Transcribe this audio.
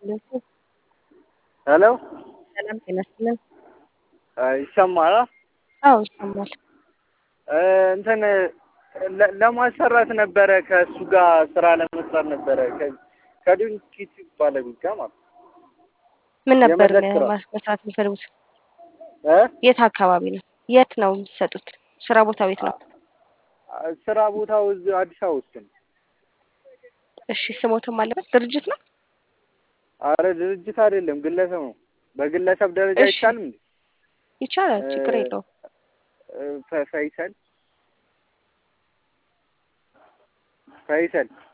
ሄሎ ሰላም ጤና ይስጥልን። ይሰማል? አዎ ይሰማል። እንትን ለ- ለማሰራት ነበረ ከእሱ ጋር ስራ ለመስራት ነበረ ከ- ከድንኪት ባለቤት ጋር ማለት ነው። ምን ነበር የመድረክ ስራ። ማስ- መስራት የሚፈልጉት? እ? የት አካባቢ ነው? የት ነው የሚሰጡት? ስራ ቦታ ቤት ነው? ስራ ቦታው እዚህ አዲስ አበባ ውስጥ ነው። እሺ ስሞትም አለበት ድርጅት ነው? አረ ድርጅት አይደለም ግለሰብ ነው። በግለሰብ ደረጃ እሺ። አይቻልም እንዴ? ይቻላል፣ ችግር እ- የለውም። እ፣ ፈ- ፈይሰል ፈይሰል